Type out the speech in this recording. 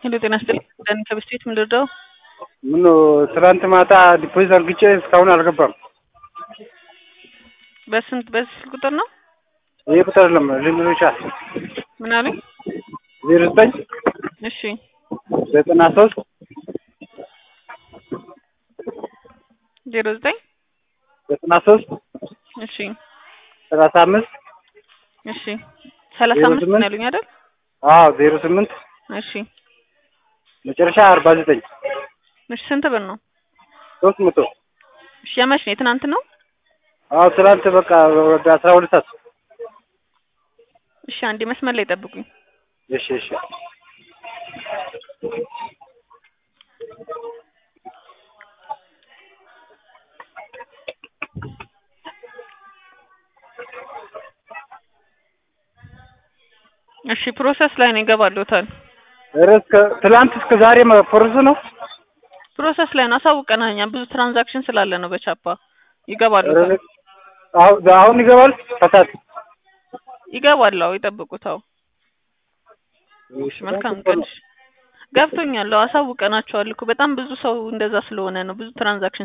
ሄሎ ጤና ይስጥልኝ ዳኒ ከብስቴት ምን ልርዳው? ምን ትናንት ማታ ዲፖዚት አርግቼ እስካሁን አልገባም። በስንት በዚህ ስልክ ቁጥር ነው? ይህ ቁጥር አይደለም ልንሮቻ ምን አሉኝ? ዜሮ ዘጠኝ እሺ ዘጠና ሶስት ዜሮ ዘጠኝ ዘጠና ሶስት እሺ ሰላሳ አምስት እሺ ሰላሳ ዜሮ አምስት ስምንት ነው ያሉኝ አይደል? አዎ ዜሮ ስምንት እሺ መጨረሻ አርባ ዘጠኝ እሺ ስንት ብር ነው? ሶስት መቶ እሺ የመች ነው? የትናንት ነው? አዎ ትናንት በቃ ወደ አስራ ሁለት ሰዓት እሺ አንዴ መስመር ላይ ጠብቁኝ። እሺ እሺ እሺ ፕሮሰስ ላይ ነው ይገባልዎታል። ኧረ እስከ ትላንት እስከ ዛሬ ፎርስ ነው ፕሮሰስ ላይ ነው አሳውቀናል። እኛ ብዙ ትራንዛክሽን ስላለ ነው በቻፓ ኧረ ይገባልዎታል። አሁን አሁን ይገባል ከሰዓት ይገባል። አዎ ይጠብቁት። አዎ እሺ መልካም ቀን። እሺ ገብቶኛል። አዎ አሳውቀናቸዋል እኮ በጣም ብዙ ሰው እንደዛ ስለሆነ ነው ብዙ ትራንዛክሽን